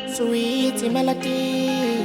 sweet melody.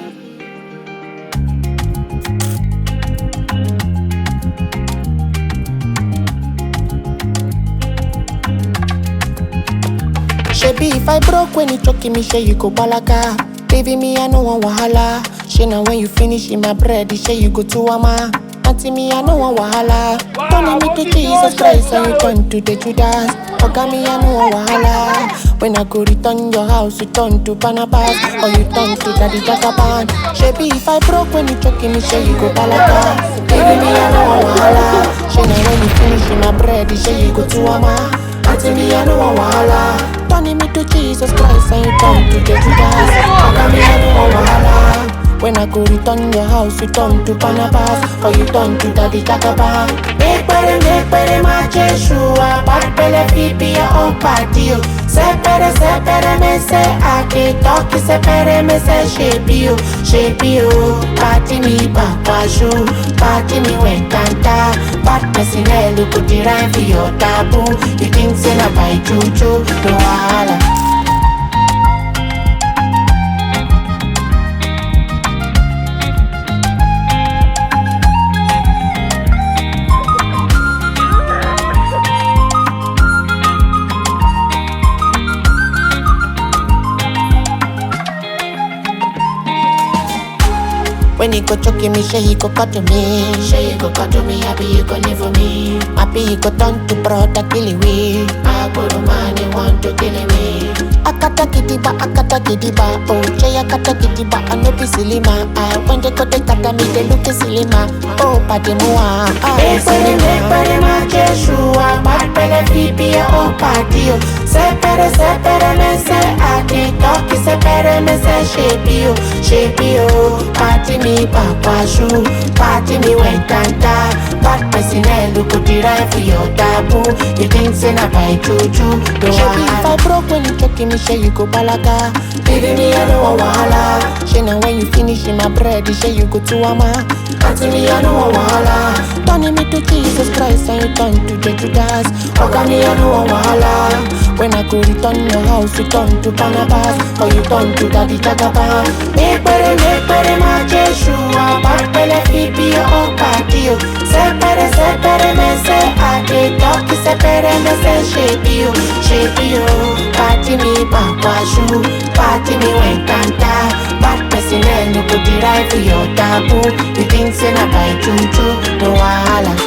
Shebi if I broke when you choking me, say you go balaga. Leaving me, I no want wahala. She now when you finish in my bread, say you go to ama. Auntie me, I no want wahala. Turning me to Jesus Christ and you turn to the Judas. Oga me, I no want wahala. When I go return your house, you turn to Barnabas or you turn to Daddy Jagaban. Shebi if I broke when you choking me, say you go balaga. Leaving me, I no want wahala. She now when you finish in my bread, say you go to ama. Auntie me, I no want wahala. Turning me to Jesus Christ and you turn to the Judas. Oga me, I no want wahala. When I go return your house, you turn to Barnabas or you turn to Daddy Jagaban. Make better, make better, my Jeshua. Bad belly, feet be your own party. oh. Sepere, sepere, me say I can talk. Sepere, me say shape you, shape you. Party me back, shoe. Party me when canta. Bad person, eh, look good, the rhyme for your taboo. You think say na by juju, no wahala. When he go choking me, say he go cut to me. Say he go cut to me, happy you go live for me. Happy he go turn to brother kill we. I go to man, he want to kill me. Akata kidiba, akata kidiba, oh Jay akata kidiba, I no be silly ma. Ah, when they go they kata me, they look silly ma. Oh, padi mua, ah, silly ma. Make ma Jeshua, bad pele fibi ya oh party oh. Sepere, sepere me se adi talkie, sepere me se shape you, shape you. Party me papa shoe, party me when canta. Bad person eh, look good the right for your taboo. You think say na by juju, no wahala. If I broke when you choking me, say you go balaga. Baby me I no want wahala. She now when you finish in my bread, say you go to ama. Auntie me I no want wahala. Turning me to Jesus Christ and you turn to the Judas. Oga me I no want wahala. When I go return your house, you turn to Barnabas or you turn to Daddy Jagaban. Make better, make better, my Jeshua. Bad pele fibi your own party. oh. Sepere, sepere, me say I dey talk. Sepere, me say shape you, shape you. Party me back shoe, party me when canta. Bad person, eh, no go the right for your taboo. You think say na by juju, no wahala.